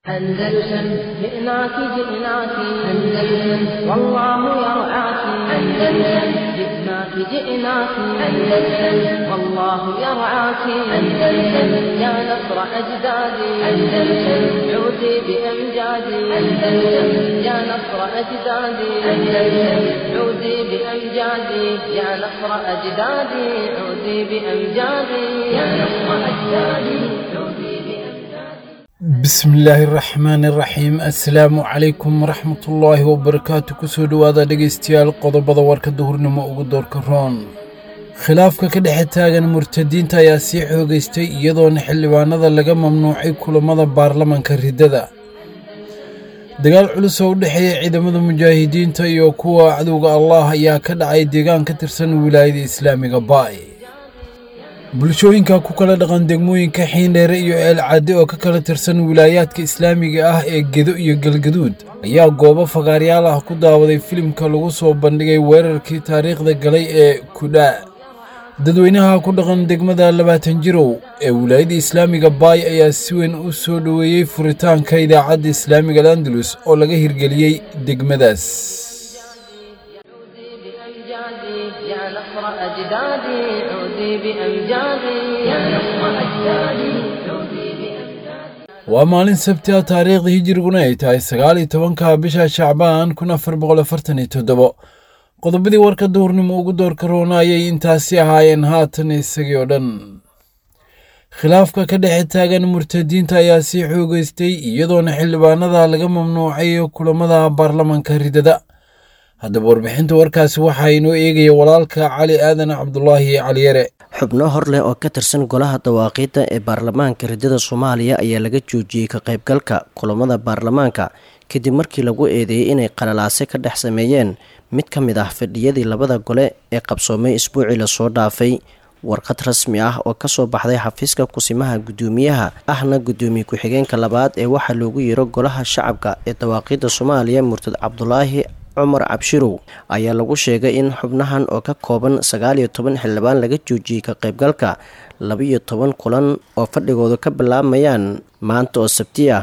أندلسن جئناك جئناك أندلسن والله يرعاك أندلسن جئناك جئناك أندلسن والله يرعاك أندلسن يا نصر أجدادي أندلسن عودي بأمجادي أندلسن يا نصر أجدادي أندلسن عودي بأمجادي يا نصر أجدادي عودي بأمجادي يا نصر أجدادي عودي بأمجادي bismillaahi raxmaani raxiim assalaamu calaykum waraxmatullaahi wabarakaatu kusoo dhowaada dhegaystayaal qodobada warka duhurnimo ugu doorka roon khilaafka ka dhexe taagan murtadiinta ayaa sii xoogaystay iyadoona xildhibaanada laga mamnuucay kulammada baarlamanka riddada dagaal culus oo u dhexeeya ciidamada mujaahidiinta iyo kuwa cadowga allaah ayaa ka dhacay deegaan ka tirsan wilaayada islaamiga baay bulshooyinka ku kala dhaqan degmooyinka xiindheere iyo eelcadde oo ka kala tirsan wilaayaadka islaamiga ah ee gedo iyo galgaduud ayaa goobo fagaaryaal ah ku daawaday filimka lagu soo bandhigay weerarkii taariikhda galay ee kudhaa dadweynaha ku dhaqan degmada labaatan jirow ee wilaayada islaamiga baay ayaa si weyn u soo dhoweeyey furitaanka idaacadda islaamiga landalus oo laga hirgeliyey degmadaas عودي بأمجادي يا نصر أجدادي عودي بأمجادي يا نصر أجدادي عودي بأمجادي waa maalin sabti ah taariikhda hijiriguna ay tahay sagaal iyo tobanka bisha shacbaan kun afar boqol afartan iyo toddobo qodobadii warka duhurnimo ugu doorka roona ayay intaasi ahaayeen haatan isagii oo dhan khilaafka ka dhexe taagan murtadiinta ayaa sii xoogeystay iyadoona xildhibaanada laga mamnuucay kulamada baarlamanka riddada haddaba warbixinta warkaasi waxaa inoo eegaya walaalka cali aadan cabdulaahi caliyare xubno hor leh oo ka tirsan golaha dawaaqiidda ee baarlamaanka riddada soomaaliya ayaa laga joojiyey ka qaybgalka kulamada baarlamaanka kadib markii lagu eedeeyey inay qalalaase ka dhex sameeyeen mid ka mid ah fadhiyadii labada gole ee qabsoomay isbuucii lasoo dhaafay warqad rasmi ah oo kasoo baxday xafiiska kusimaha guddoomiyaha ahna guddoomiye ku-xigeenka labaad ee waxaa loogu yeero golaha shacabka ee dawaaqiidda soomaaliya murtad cabdulaahi cumar cabshirow ayaa lagu sheegay in xubnahan oo ka kooban sagaal iyo toban xildhibaan laga joojiyey ka qaybgalka laba-iyo toban kulan oo fadhigoodu ka bilaabayaan maanta oo sabti ah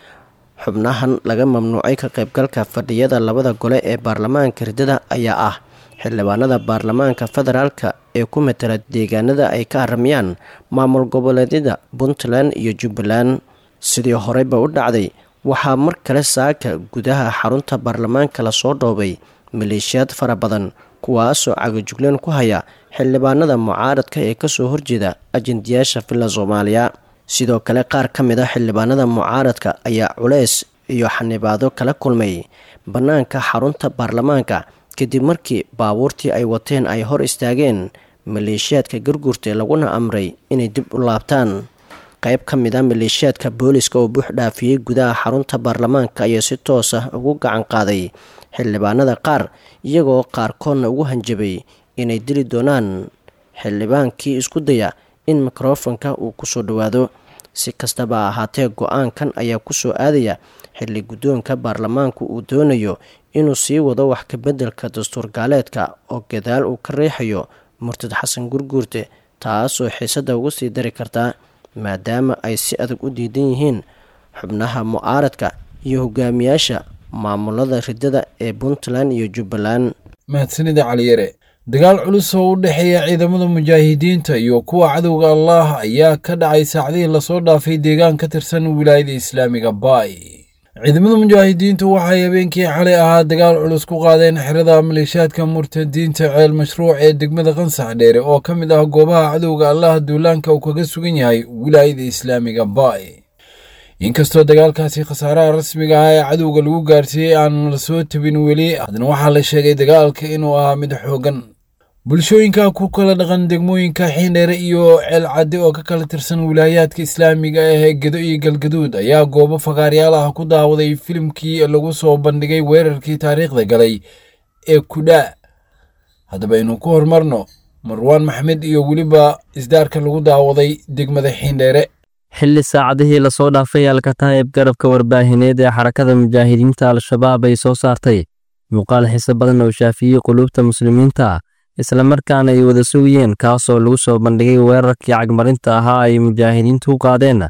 xubnahan laga mamnuucay ka qaybgalka fadhiyada labada gole ee baarlamaanka riddada ayaa ah xildhibaanada baarlamaanka federaalka ee ku matala deegaanada ay ka haramiyaan maamul goboleedyada puntland iyo jubbaland sidii horeyba u dhacday waxaa mar kale saaka gudaha xarunta baarlamaanka lasoo dhoobay maleeshiyaad fara badan kuwaasoo cagajugleen ku haya xildhibaanada mucaaradka ee kasoo horjeeda ajendayaasha villa soomaaliya sidoo kale qaar ka mid a xildhibaanada mucaaradka ayaa culeys iyo xanibaado kala kulmay bannaanka xarunta baarlamaanka kadib markii baabuurtii ay wateen ay hor istaageen maleeshiyaadka garguurta laguna amray inay dib u laabtaan qayb ka mid a maleeshiyaadka booliska oo buux dhaafiyey gudaha xarunta baarlamaanka ayaa si toos ah ugu gacan qaaday xildhibaanada qaar iyagoo qaarkoodna ugu hanjabay inay dili doonaan xildhibaankii isku daya in mikrofonka uu kusoo dhowaado si kastaba ahaatee go-aankan ayaa kusoo aadaya xilli guddoonka baarlamaanku uu doonayo inuu sii wado wax kabeddelka dastuur gaaleedka oo gadaal uu ka riixayo murtad xasan gurguurte taasoo xiisadda ugu sii dari kartaa maadaama ay si adag u diidan yihiin xubnaha mucaaradka iyo hogaamiyaasha maamulada riddada ee puntland iyo jubbaland mahadsanida caliyare dagaal culus oo u dhexeeya ciidamada mujaahidiinta iyo kuwa cadowga allaah ayaa ka dhacay saacdihii lasoo dhaafay deegaan ka tirsan wilaayada islaamiga baay ciidamada mujaahidiintu waxay habeenkii xalay ahaa dagaal culus ku qaadeen xerada maleeshiyaadka murtadiinta ceel mashruuc ee degmada qansax dheere oo ka mid ah goobaha cadowga allaah duulaanka uu kaga sugan yahay wilaayada islaamiga baay inkastoo dagaalkaasi khasaaraha rasmiga ah ee cadowga lagu gaarsiiyey aan la soo tabin weli haddana waxaa la sheegay dagaalka inuu ahaa mid xoogan bulshooyinka ku kala dhaqan degmooyinka xiindheere iyo ceelcadde oo ka kala tirsan wilaayaadka islaamiga ah ee gedo iyo galgaduud ayaa goobo fagaaryaal ah ku daawaday filimkii lagu soo bandhigay weerarkii taariikhda galay ee kudhaa haddaba aynu ku horumarno marwaan maxmed iyo weliba isdaarka lagu daawaday degmada xiindheere xilli saacadihii lasoo dhaafay alkataa'ib garabka warbaahineed ee xarakada mujaahidiinta al-shabaab ay soo saartay muuqaal xiise badan oo shaafiyey quluubta muslimiinta islamarkaana ay wada sugayeen kaasoo lagu soo bandhigay weerarkii cagmarinta ahaa ay mujaahidiintu u qaadeen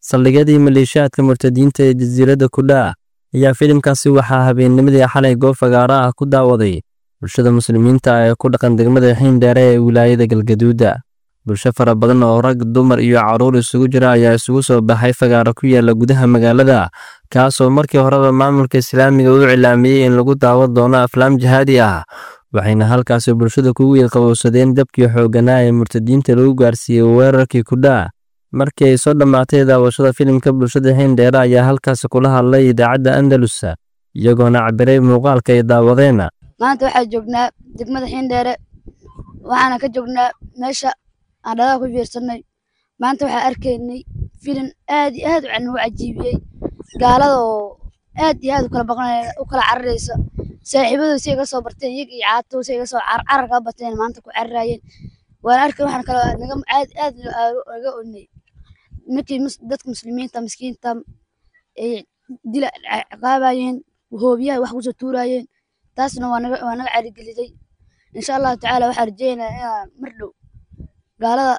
saldhigyadii maleeshiyaadka murtadiinta ee jasiiradda kudhaa ayaa filimkaasi waxaa habeennimadii xalay goob fagaara ah ku daawaday bulshada muslimiinta ee ku dhaqan degmada xiindheere ee wilaayada galgaduuda bulsho fara badan oo rag dumar iyo carruur isugu jira ayaa isugu soo baxay fagaaro ku yaala gudaha magaalada kaasoo markii horeba maamulka islaamiga u cilaamiyey in lagu daawan doono aflaam jihaadi ah waxayna halkaasi bulshada ku wiil qabowsadeen dabkii xoogganaa ee murtadiinta lagu gaarsiiyey weerarkii kudhaa markii ay soo dhammaatay daawashada filimka bulshada xiindheere ayaa halkaasi kula hadlay idaacadda andalusa iyagoona cabiray muuqaalka ay daawadeen maanta waxaa joognaa degmada xiindheere waxaana ka joognaa meesha aan dhalaha ku fiirsanay maanta waxaa arkaynay filim aad iyo aad nagu cajiibiyey gaalada oo aad iyo aad u kala baqanaya u kala cararaysa saaxiibadu si iga soo barteen iyaga iyo caatow si iga soo carar kaa bateen maanta ku cararaayeen waan arkay waxaan kale naga aad aad naga onay ninkii dadka muslimiinta miskiinta ay dila ciqaabayeen hoobiyaha wax kusoo tuuraayeen taasna waa naga waa naga carigeliyay insha allahu tacaala waxaan rajeynayaa inaan mar dhow gaalada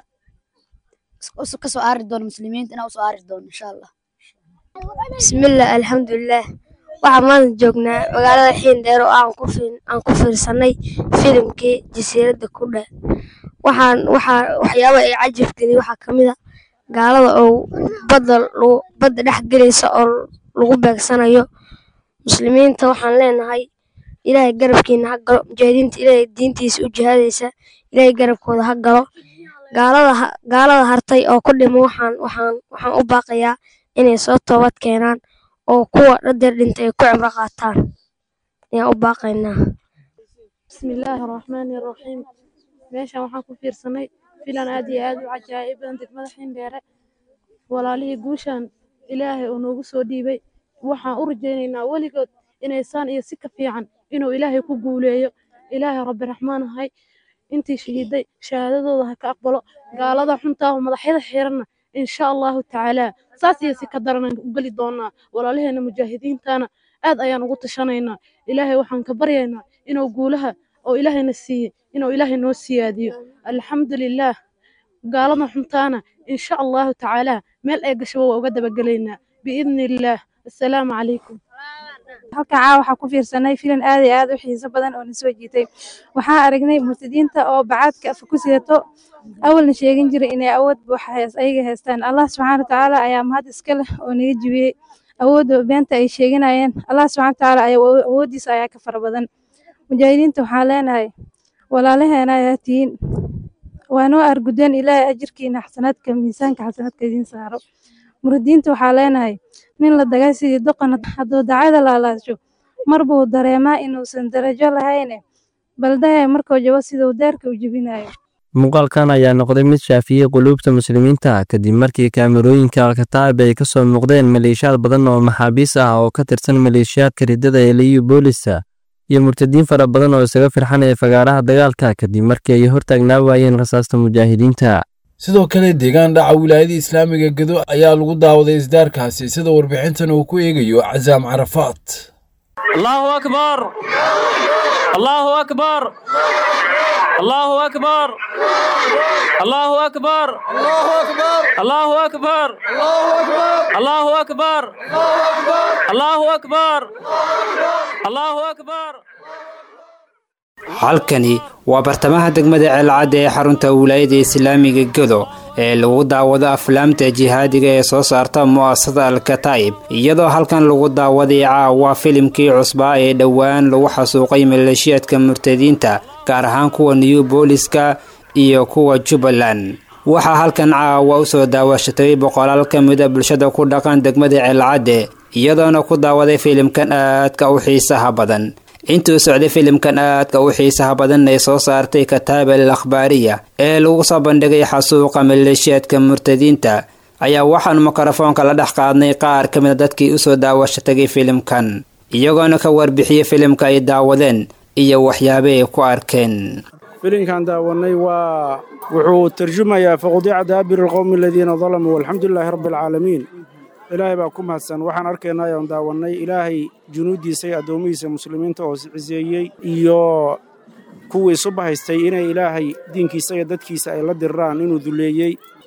ka soo aari doono muslimiinta inaan usoo aari doono insha allah bismillah alxamdulilah waxaan maanta joognaa magaalada xiindheer oo aan ku aan ku fiirsanay filimkii jasiiradda kudha waxaan waxaa waxyaaba ay cajab geliyay waxaa ka mid a gaalada oo badda lagu badda dhex gelaysa oo lagu beegsanayo muslimiinta waxaan leenahay ilaahay garabkiina ha galo mujaahidiinta ilaahay diintiisa u jihaadaysa ilaahay garabkooda ha galo gaalada gaalada hartay oo ku dhimo waxaan waxaan waxaan u baaqayaa inay soo toobad keenaan oo kuwa dhadeer dhintay ay ku cibro qaataan ayaan u baaqaynaa bismillaahi araxmaani araxiim meeshan waxaan ku fiirsanay filan aad iyo aad u cajaa'ib badan degmada xiindheere walaalihii guushan ilaahay uu noogu soo dhiibay waxaan u rajaynaynaa weligood inaysaan iyo si ka fiican inuu ilaahay ku guuleeyo ilaahay rabbi raxmaan ahay intii shahiiday shahaadadooda ha ka aqbalo gaalada xuntaahu madaxyada xiranna insha allahu tacaalaa saas iyo si ka daranaan u geli doonaa walaalaheena mujaahidiintana aad ayaan ugu tashanaynaa ilaahay waxaan ka baryaynaa inuu guulaha oo ilaahayna siiyey inuu ilaahay noo siyaadiyo alxamdulilaah gaalada xuntaana insha allahu tacaalaa meel ay gashaba waa uga dabagelaynaa biidni illaah assalaamu calaykum halkan caawa waxaa ku fiirsanay filan aad iyo aad u xiiso badan oo na soo jiitay waxaan aragnay murtadiinta oo bacaadka afa ku sidato awalna sheegin jiray inay awood buuxa ayaga haystaan allah subxaana watacaala ayaa mahad iska leh oo naga jibiyey awoodda beenta ay sheeganayeen allah subxana watacaala ayaa awooddiisa ayaa ka fara badan mujaahidiinta waxaan leenahay walaalaheena ayaa tihiin waa noo argudeen ilaahay ajirkiina xasanaadka miisaanka xasanaadka idiin saaro muradiinta waxaa leenahay nin la dagay sidii doqon hadduu dacada laalaasho mar buu dareemaa inuusan darajo lahayne baldahe markuu jabo siduu deerka u jebinayo muuqaalkan ayaa noqday mid shaafiyey quluubta muslimiinta kadib markii kaamirooyinka alkataab ay ka soo muuqdeen maleeshiyaad badan oo maxaabiis ah oo ka tirsan maleeshiyaadka riddada ee liyu boolisa iyo murtadiin fara badan oo isaga firxanaya fagaaraha dagaalka kadib markii ay hortaagnaa waayeen rasaasta mujaahidiinta sidoo kale deegaan dhaca wilaayada islaamiga gedo ayaa lagu daawaday isdaarkaasi sida warbixintan uu ku eegayo casaam carafaat allahu akbar allahu akbar allahu akbar allahu akbar allahu akbar allahu akbar allahu akbar allahu akbar halkani waa bartamaha degmada ceelcadda ee xarunta wilaayada islaamiga gedo ee lagu daawado aflaamta jihaadiga ee soo saarta mu'asasada alkataa'ib iyadoo halkan lagu daawaday caawa filimkii cusbaa ee dhowaan lagu xasuuqay maleeshiyaadka murtadiinta gaar ahaan kuwa new booliska iyo kuwa jubbaland waxaa halkan caawa u soo daawashatay boqolaal ka mida bulshada ku dhaqan degmada ceelcadde iyadoona ku daawaday filimkan aadka u xiisaha badan intuu socday filimkan aadka u xiisaha badan ay soo saartay kataaba al akhbaariya ee lagu soo bandhigay xasuuqa maleeshiyaadka murtadiinta ayaa waxaanu mikrofoonka la dhex qaadnay qaar ka mida dadkii usoo daawasho tagay filimkan iyagoona ka warbixiyey filimka ay daawadeen iyo waxyaaba ay ku arkeen filimkan daawanay waa wuxuu tarjumayaa faqudiica daabir alqowmi aladiina dalamuu walxamdulilaahi rabbi alcaalamiin ilaahay baa ku mahadsan waxaan arkaynaa ayaan daawannay ilaahay junuuddiisa iyo addoomihiisa muslimiinta oo ciseeyey iyo kuwii suba haystay inay ilaahay diinkiisa iyo dadkiisa ay la diriraan inuu duleeyey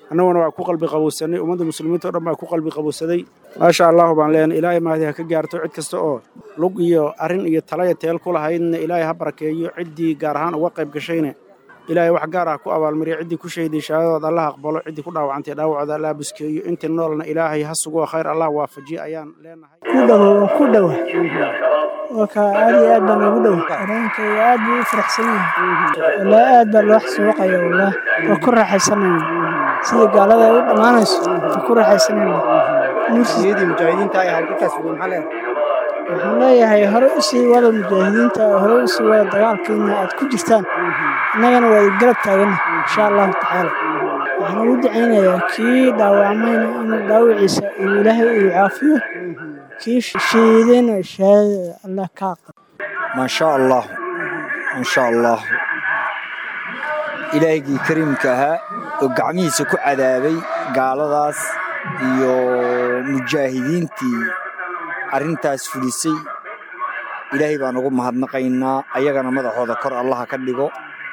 annaguna waa ku qalbi qabowsanay ummadda muslimiinta o dhan baa ku qalbi qabowsaday maasha allahu baan leenay ilaahay mahdi ha ka gaarto cid kasta oo lug iyo arrin iyo talaya teel ku lahaydna ilaahay ha barakeeyo ciddii gaar ahaan uga qayb gashayna ilaahay wax gaar ah ku abaalmariya ciddii ku shahiday shahaadadood allah aqbalo ciddii ku dhaawacantay dhaawacooda allah buskeeyo intii noolna ilaahay ha sugo khayr allah waafajiyo ayaan leenahay ku dhowo waan ku dhowa waka aad iyo aad baan ugu dhow dareenkayga aad buu u faraxsan yahay walaa aad baa loo xasuuqaya wallah waa ku raaxaysanayna sida gaalada ay u dhammaanayso waa ku raaxaysanayna niyadii mujaahidiinta ay halkaas ugu maxaa leedahay waxaan leeyahay hore u sii wada mujaahidiinta hore u sii wada dagaalkiina aad ku jirtaan innagana waa garab taagana insha allahu tacaala waxaan ugu dacaynayaa kii dhaawacmayna inuu dhaawiciisa uu ilaahay uu caafiyo kii shahiidayna shahaadada allah ka aqbal maasha allah maasha allah ilaahigii kariimka ahaa oo gacmihiisa ku cadaabay gaaladaas iyo mujaahidiintii arrintaas fulisay ilaahay baan ugu mahadnaqaynaa ayagana madaxooda kor allaha ka dhigo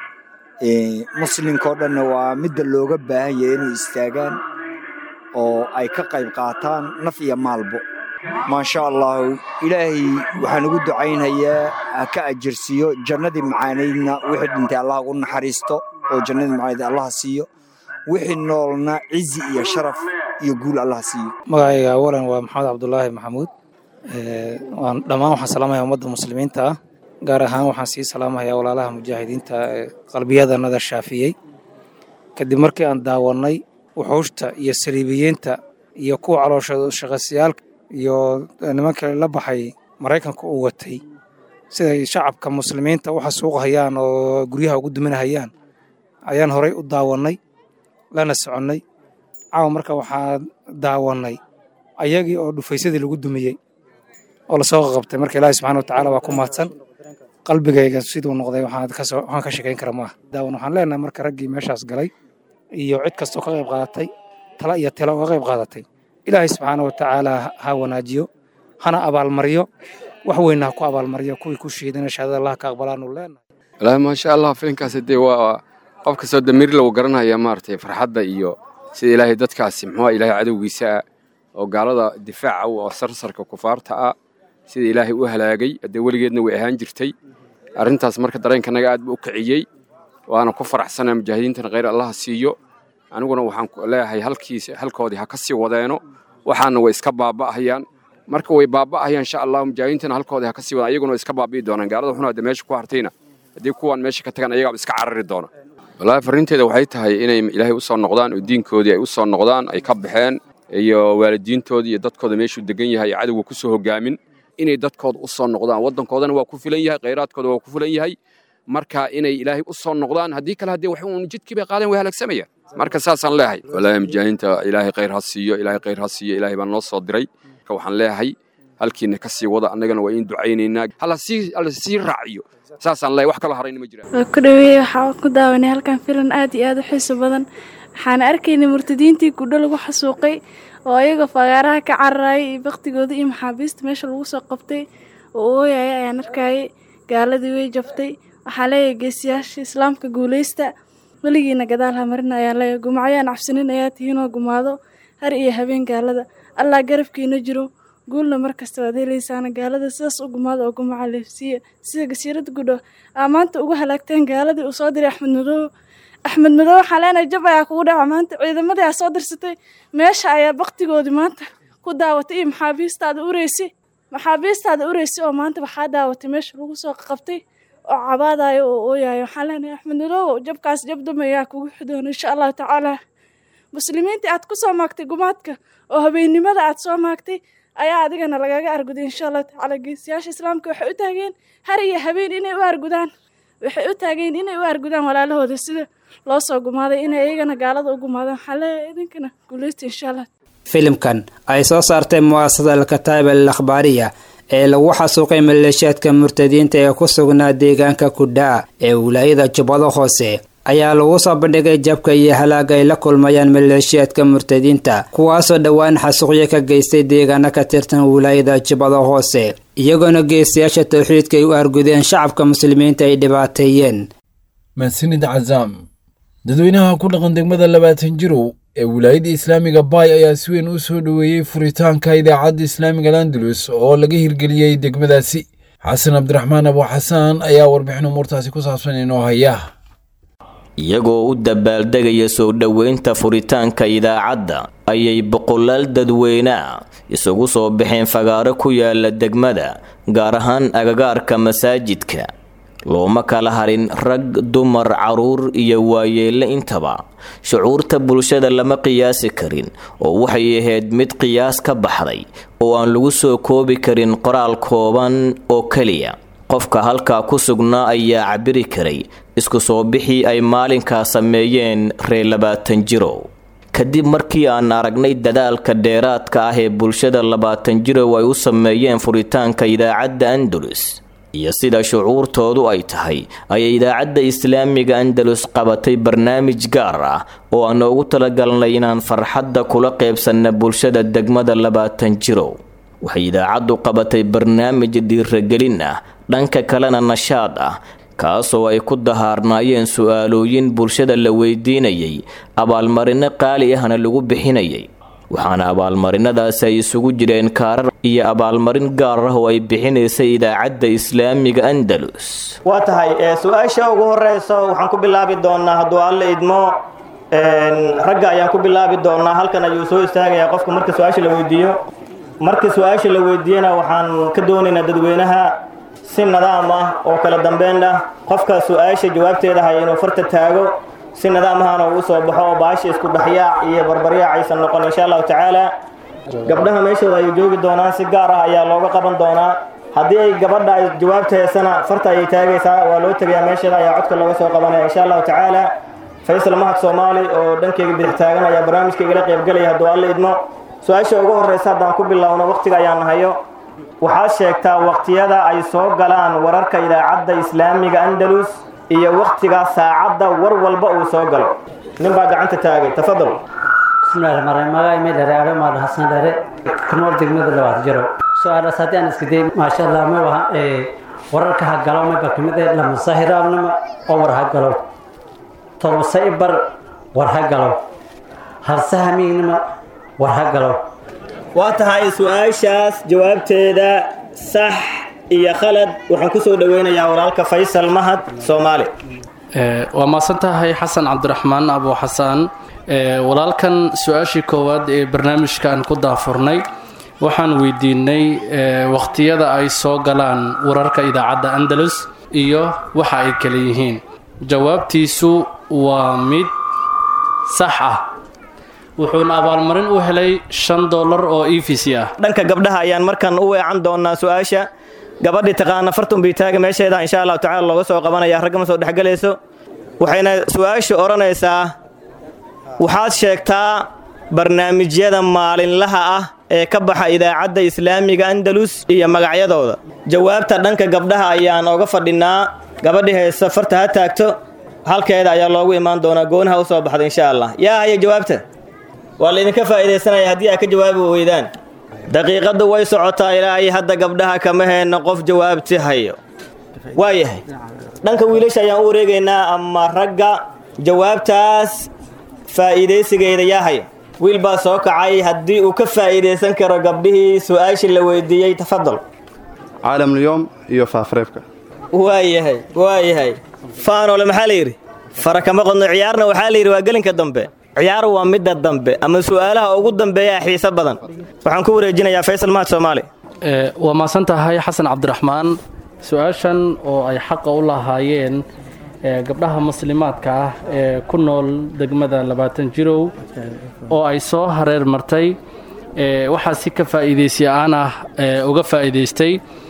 muslimkao dhanna waa midda looga baahan yahay inay istaagaan oo ay ka qayb qaataan naf iyo maalbo maasha allahu ilaahay waxaan ugu ducaynhayaa ha ka ajirsiiyo jannadii macaanaydna wixii dhintay allah ugu naxariisto oo jannadii macaanayd allaha siiyo wixii noolna cizi iyo sharaf iyo guul allaha siiyo magacayga awalan waa maxamed cabdulaahi maxamuud waan dhammaan waxaan salaamayaa ummadda muslimiinta ah gaar ahaan waxaan sii salaamayaa walaalaha mujaahidiinta ee qalbiyadanada shaafiyey kadib markii aan daawannay wuxuushta iyo saliibiyiinta iyo kuwa calooshooda shaqaysayaalka iyo nimanka la baxay maraykanka uu watay siday shacabka muslimiinta u xasuuqhayaan oo guryaha ugu duminahayaan ayaan horay u daawannay lana soconnay caawa marka waxaan daawannay ayagii oo dhufaysadii lagu dumiyey oo lasoo qaqabtay marka ilaahi subxana watacaala waa ku mahadsan qalbigayga siduu noqday waxaan ka sheekayn kara maaha daawan waxaan leenahay marka raggii meeshaas galay iyo cid kastoo ka qayb qaadatay tala iyo tila uga qayb qaadatay ilaahay subxaana watacaala ha wanaajiyo hana abaalmariyo wax weynna ha ku abaalmariyo kuwii ku shiidana shahaadada allah ka aqbalaanu leenahay wallaahi maasha allah filinkaasi dee waa qof kastoo damiir lagu garanaya maaragtay farxadda iyo sida ilaahay dadkaasi muxuu ilaahay cadowgiisa ah oo gaalada difaaca oo sarsarka kufaarta ah sida ilaahay u halaagay haddee weligeedna way ahaan jirtay arrintaas marka dareenkanaga aad buu u kiciyey waana ku faraxsanaa mujaahidiintana khayr allaha siiyo aniguna waxaan leeyahay halkiis halkoodii ha ka sii wadeeno waxaana way iska baaba'ahayaan marka way baaba'ahayaan insha allah mujaahidiintana halkoodii ha ka sii wadaan ayaguna way iska baabi'i doonaan gaalada xuna hadda meesha ku hartayna haddii kuwaan meesha ka tagaan ayagaaba iska carari doona wallaahi farriinteeda waxay tahay inay ilaahay u soo noqdaan oo diinkoodii ay u soo noqdaan ay ka baxeen iyo waalidiintoodii iyo dadkooda meeshuu degan yahay cadowga ku soo hogaamin inay dadkooda u soo noqdaan waddankoodana waa ku filan yahay khayraadkooda waa ku filan yahay marka inay ilaahay u soo noqdaan haddii kale haddii wax uun jidkii bay qaadeen way halaagsamayaan marka saasaan leeyahay wallaahi mujaahidiinta ilaahay khayr ha siiyo ilaahay khayr ha siiyo ilaahay baan noo soo diray marka waxaan leeyahay halkiina ka sii wada annagana waa in ducaynaynaa hala sii hala sii raaciyo saasaan leeyahay wax kaloo harayna ma jiraan waa ku dhaweeye waxaa ku daawanay halkan filan aad iyo aad u xiiso badan waxaana arkaynay murtadiintii gudho lagu xasuuqay oo ayaga fagaaraha ka cararayay iyo baktigooda iyo maxaabiista meesha lagu soo qabtay oo ooyaya ayaan arkayay gaaladii way jabtay waxaa leeyahay geesiyaasha islaamka guuleysta weligiina gadaal hamarina ayaa leeyahay gumacyaan cabsanin ayaa tihiinoo gumaado har iyo habeen gaalada allah garabkiina jiro guulna mar kasta waad helaysaana gaalada sidaas u gumaada oo gumaca leefsiiya sida gasiirada gudho aa maanta ugu halaagteen gaaladii uu soo diray axmed madoobe axmed madoobe waxaa leenahay jab ayaa kugu dhaca maanta ciidamadii aa soo dirsatay meesha ayaa baktigoodii maanta ku daawatay iyo maxaabiistaada ureysi maxaabiistaada ureysi oo maanta waxaa daawatay meesha lagu soo qabtay oo cabaadayo oo ooyayo waxaan leenahay axmed madoobe jabkaas jab duma ayaa kugu xidoona insha allahu tacaala muslimiintii aad ku soo maagtay gumaadka oo habeennimada aad soo maagtay ayaa adigana lagaga arguday insha allahu tacaala geesiyaasha islaamka waxay u taageen har iyo habeen inay u argudaan waxay u taageen inay u argudaan walaalahooda sida loo soo gumaaday inay iyagana gaalada u gumaadaan waxaa leeyahay idinkana guuleysta insha allah filimkan ay soo saartay mu'asasada alkataib al akhbaariya ee lagu xasuuqay maleeshiyaadka murtadiinta ee ku sugnaa deegaanka kudhaa ee wilaayada jubbado hoose ayaa lagu soo bandhigay jabka iyo halaaga ay la kulmayaan maleeshiyaadka murtadiinta kuwaasoo dhowaan xasuuqyo ka geystay deegaano ka tirsan wilaayada jubbada hoose iyagoona geestayaasha towxiidka ay u argudeen shacabka muslimiinta ay dhibaateeyeen mahadsanid cazaam dadweynaha ku dhaqan degmada labaatan jirow ee wilaayadda islaamiga baay ayaa si weyn u soo dhoweeyey furitaanka idaacadda islaamiga landalus oo laga hirgeliyey degmadaasi xasan cabdiraxmaan abu xasaan ayaa warbixin umuurtaasi ku saabsan inoo haya iyagoo u dabaaldegaya soo dhoweynta furitaanka idaacadda ayay boqolaal dadweynea isugu soo baxeen fagaaro ku yaala degmada gaar ahaan agagaarka masaajidka looma kala harin rag dumar caruur iyo waayeelle intaba shucuurta bulshada lama qiyaasi karin oo waxay ahayd mid qiyaas ka baxday oo aan lagu soo koobi karin qoraal kooban oo keliya qofka halkaa ku sugnaa ayaa cabiri karay isku soo bixii ay maalinkaa sameeyeen reer labaatan jirow kadib markii aan aragnay dadaalka dheeraadka ah ee bulshada labaatan jirow ay u sameeyeen furitaanka idaacadda andalus iyo sida shucuurtoodu ay tahay ayay idaacadda islaamiga andalus qabatay barnaamij gaar ah oo aan noogu talagalnay inaan farxadda kula qeybsanna bulshada degmada labaatan jirow waxay idaacaddu qabatay barnaamij dhiiragelin ah dhanka kalena nashaad ah kaasoo ay ku dahaarnaayeen su-aalooyin bulshada la weydiinayay abaalmarino qaali ahna lagu bixinayay waxaana abaalmarinadaasi ay isugu jireen kaarar iyo abaalmarin gaar ah oo ay bixinaysay idaacadda islaamiga andalus waa tahay su-aasha ugu horeyso waxaan ku bilaabi doonaa hadduu alle idmo ragga ayaan ku bilaabi doonaa halkan ayuu soo istaagayaa qofka marka su-aasha la weydiiyo marka su-aasha la weydiiyana waxaan ka doonaynaa dadweynaha si nidaam ah oo kala dambeyn ah qofka su-aasha jawaabteeda haya inuu farta taago si nidaam ahana uu soo baxo oo baasha isku dhexyaac iyo barbaryaac aysan noqon insha allahu tacaala gabdhaha meeshooda ayay joogi doonaan si gaar ah ayaa looga qaban doonaa haddii ay gabadha ay jawaabta heesana farta ayay taagaysaa waa loo tegayaa meesheeda ayaa codka looga soo qabanaya insha allahu tacaala faysal mahad soomaali oo dhankeyga bidix taagan ayaa barnaamijka igala qaybgelaya hadduu alle idmo su-aasha ugu horreysa haddaan ku bilowno wakhtiga ayaan hayo waxaad sheegtaa wakhtiyada ay soo galaan wararka idaacadda islaamiga andalus iyo wakhtiga saacadda war walba uu soo galo nin baa gacanta taagay tafadal bismillahi rahmaan rahiim magaay meel dheere aadho maad xasan dheere kunool degmada labaad jaro su-aalaas haddii aan iska day maasha allah ma waha wararka ha galo mayba kamid ee lamasahiraabnama oo war ha galo tolbasa ibar war ha galo harsahamiignama war ha galo waa tahay su-aashaas jawaabteeda sax iyo khalad waxaan ku soo dhoweynayaa walaalka faysal mahad soomaali waa maasan tahay xasan cabdiraxmaan abu xasaan walaalkan su-aashii koowaad ee barnaamijka aan ku daafurnay waxaan weydiinay wakhtiyada ay soo galaan wararka idaacadda andalus iyo waxa ay kala yihiin jawaabtiisu waa mid sax ah wuxuuna abaalmarin u helay shan dollar oo e v c ah dhanka gabdhaha ayaan markan u weecan doonaa su-aasha gabadhii taqaana fartunbii taaga meesheeda insha allahu tacala looga soo qabanaya ragga ma soo dhexgelayso waxayna su-aasha odhanaysaa waxaad sheegtaa barnaamijyada maalinlaha ah ee ka baxa idaacadda islaamiga andalus iyo magacyadooda jawaabta dhanka gabdhaha ayaan oga fadhinaa gabadhii haysa farta ha taagto halkeeda ayaa loogu imaan doonaa goonaha u soo baxda insha allah yaa haya jawaabta waa laydinka faa'iidaysanaya haddii aad ka jawaabi weydaan daqiiqaddu way socotaa ilaa ay hadda gabdhaha kama heenno qof jawaabti hayo waayahay dhanka wiilasha ayaan u wareegaynaa ama ragga jawaabtaas faa'iidaysigeeda yaa haya wiil baa soo kacay haddii uu ka faa'iidaysan karo gabdhihii su-aashii la weydiiyey tafadal caalamulyoom iyo faafreebka waayahay waayahay faanole maxaa la yidhi fara kama qodno ciyaarna waxaa la yidhi waa gelinka dambe ciyaar waa midda dambe ama su'aalaha ugu dambeeyaa xiise badan waxaan ku wareejinayaa faysal mahad soomaali waa maasan tahay xasan cabdiraxmaan su-aashan oo ay xaqa u lahaayeen gabdhaha muslimaadka ah ee ku nool degmada labaatan jirow oo ay soo hareer martay waxaa si ka faa'iidaysi aan ah uga faa'iidaystay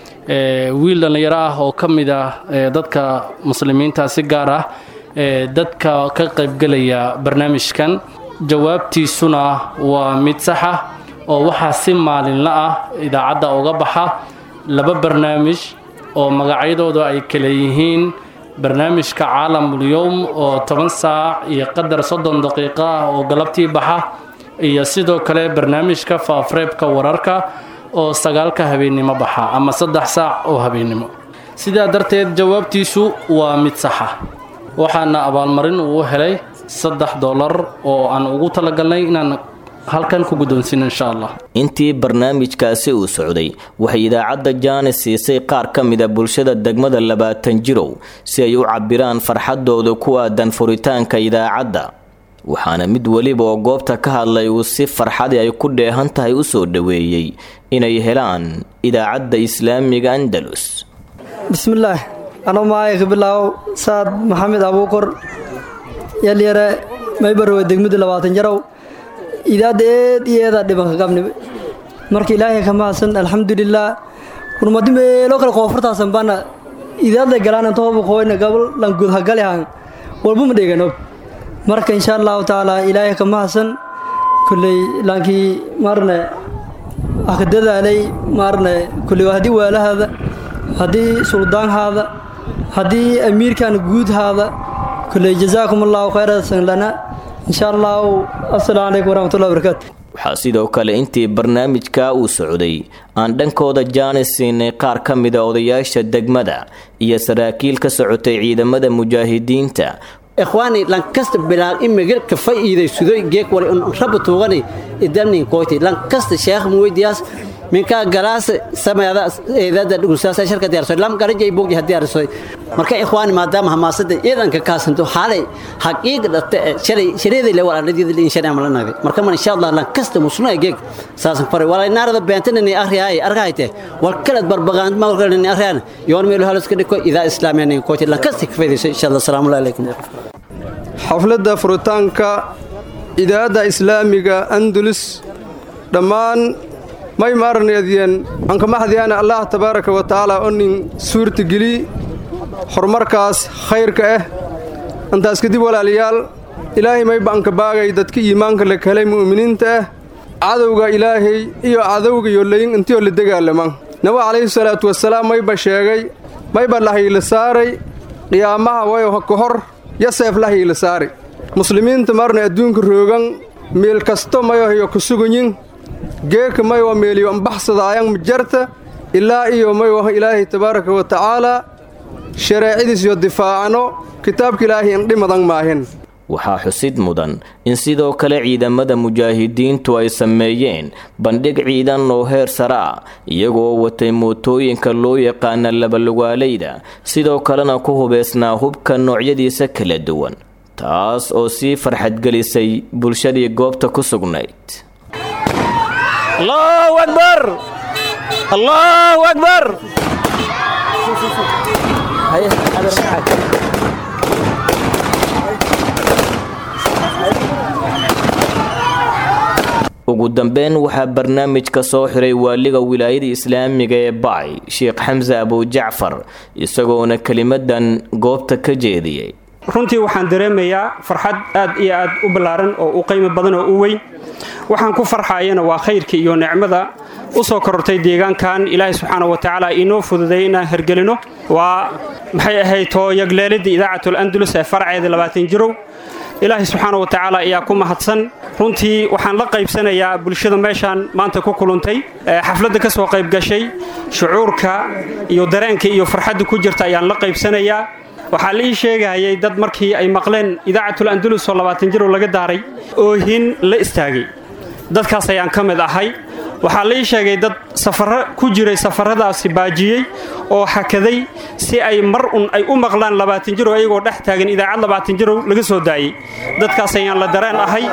wiil dhallinyaro ah oo ka mid ah dadka muslimiinta si gaar ah dadka ka qaybgelaya barnaamijkan jawaabtiisuna waa mid sax ah oo waxaa si maalinla ah idaacadda uga baxa laba barnaamij oo magacyadooda ay kala yihiin barnaamijka caalamul-yowm oo toban saac iyo qadar soddon daqiiqo ah oo galabtii baxa iyo sidoo kale barnaamijka faafreebka wararka oo sagaalka habeennimo baxa ama saddex saac oo habeennimo sidaa darteed jawaabtiisu waa mid saxa waxaana abaalmarin uu helay saddex dollar oo aan ugu talagalnay inaan halkan ku guddoonsino insha allah intii barnaamijkaasi uu socday waxay idaacadda jaanis siisay qaar ka mida bulshada degmada labaatan jirow si ay u cabbiraan farxaddooda ku aadan furitaanka idaacadda waxaana mid weliba oo goobta ka hadlay uu si farxadii ay ku dheehan tahay u soo dhoweeyey inay helaan idaacadda islaamiga andalus bismillaah anoo maaya ka bilaawo saad maxamed abuukor yalyare maybarwe degmada labaatan jarow idaadda eed iyo eedaa dhibanka qabni marka ilaahay ka mahadsan alxamdulilaah kurmadi meelo kale koonfurtaasan baana idaadda galaan intooba qoyna gabal lan gudhagalihan walba ma dheganob marka insha allahu tacaala ilaahay ka mahadsan kulley laankii maarne aka dadaalay maarne kulley haddii waalahaada haddii suldaanhaada haddii amiirkan guudhaada kulley jazaakum allahu khayrasan lana insha allahu assalaamu calaykum waraxmatullahi wabarakaatu waxaa sidoo kale intii barnaamijka uu socday aan dhankooda jaanis siinay qaar ka mida odayaasha degmada iyo saraakiil ka socotay ciidamada mujaahidiinta ikhwaani lankasta bilaal imigir ka fa'iidaysudoy geek wale un rabba tuugani idamnin koyti lankasta sheekh muweydiyaas minka galaas sameeda eedada dhugulsaas sharka diyaarsoy lam garajay bogdi diyaarsoy marka ikhwaani maadaama hamaasada ciidanka kaasanto xaalay xaqiiq dhate shalay shareeday le wala nadiyada in shalay amala nagay marka man insha Allah lankasta musno geek saasan faray wala naarada beentana ni akhriyay argayte wal kala barbaqaan ma wal ni akhriyaan yoon meel halis ka dhiko ida islaamiyan koyti lankasta ka faydayso insha Allah salaamu alaykum xafladda furitaanka idaacadda islaamiga andalus dhammaan may maarneedyen ankamaxdiyaana allah tabaaraka wa tacaala oo nin suurtageli horumarkaas khayrka ah intaas kadib walaalayaal ilaahay mayba anka baagay dadka iimaanka la helay mu'miniinta ah cadowga ilaahay iyo cadowga yollayin intiyoo la dagaalama nabi calayhi salaatu wasalaam mayba sheegay mayba lahayla saaray qiyaamaha wayo ka hor yaseef lahayla saaray muslimiinta marna adduunka roogan meel kasto mayohyo ku suganyin geeka maywa meeliyo ambaxsadaayan majarta ilaa iyo maywa ilaahay tabaaraka wa tacaalaa shareecadiis iyo difaacano kitaabka ilaahay indhimadan maahin waxaa xusid mudan in sidoo kale ciidamada mujaahidiintu ay sameeyeen bandhig ciidan oo heer sare ah iyagoo watay mootooyinka loo yaqaana labalugaalayda sidoo kalena ku hubeysnaa hubka noocyadiisa kala duwan taas oo sii farxadgelisay bulshadii goobta ku sugnayd allahu akbar allahu akbar ugu dambeyn waxaa barnaamijka soo xiray waaliga wilaayada islaamiga ee bacay sheekh xamse abujacfar isagoona kelimadan goobta ka jeediyey runtii waxaan dareemayaa farxad aad iyo aad u ballaaran oo u qiimo badan oo u weyn waxaan ku farxaayana waa khayrka iyo nicmada u soo korortay deegaankan ilaahay subxaana wa tacaala inoo fududay inaan hergelino waa maxay ahayd tooyagleelidda idaacatul andalus ee farceeda labaatan jirow ilaahay subxaana wa tacaala ayaa ku mahadsan runtii waxaan la qaybsanayaa bulshada meeshaan maanta ku kuluntay xafladda ka soo qayb gashay shucuurka iyo dareenka iyo farxadda ku jirta ayaan la qaybsanayaa waxaa la ii sheegayay dad markii ay maqleen idaacatul andalus oo labaatan jirow laga daaray oohin la istaagay dadkaas ayaan ka mid ahay waxaa la ii sheegay dad safarro ku jiray safarradaasi baajiyey oo hakaday si ay mar un ay u maqlaan labaatan jirow ayagoo dhex taagan idaacad labaatan jirow laga soo daayey dadkaas ayaan la dareen ahay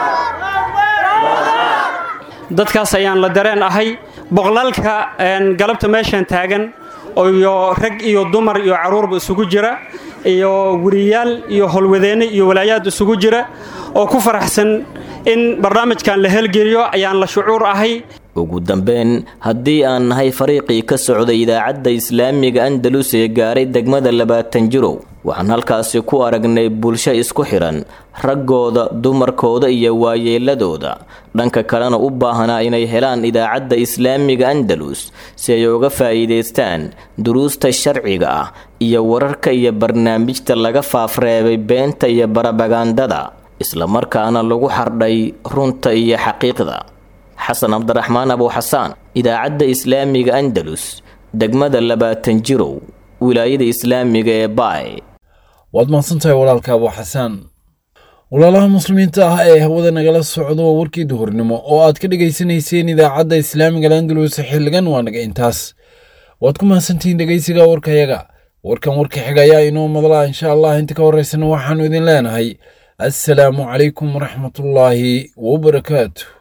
dadkaas ayaan la dareen ahay boqolaalka galabta meeshan taagan iyo rag iyo dumar iyo carruurba isugu jira iyo weriyaal iyo howlwadeenne iyo walaayaad isugu jira oo ku faraxsan in barnaamijkan la helgeliyo ayaan la shucuur ahay ugu dambeyn haddii aan nahay fariiqii ka socday idaacadda islaamiga andalus ee gaaray degmada labaatan jirow waxaan halkaasi ku aragnay bulsho isku xidhan raggooda dumarkooda iyo waayeeladooda dhanka kalena u baahanaa inay helaan idaacadda islaamiga andalus si ay uga faa'iidaystaan duruusta sharciga ah iyo wararka iyo barnaamijta laga faafreebay beenta iyo barabagandada islamarkaana lagu xardhay runta iyo xaqiiqda xasan cabdiraxmaan abuuxasaan idaacadda islaamiga andalus degmada labaatan jirow wilaayada islaamiga ee baay waad mahadsantahay walaalka abuuxasaan walaalaha muslimiinta ah ee hawada nagala socdo waa warkii duhurnimo oo aad ka dhegaysanayseen idaacadda islaamiga landalus xilligan waa naga intaas waad ku mahadsantihiin dhegaysiga warkayaga warkan warka xiga ayaa inoo madlaa insha allah inta ka horeysana waxaanu idin leenahay assalaamu calaykum waraxmatullaahi wabarakaatu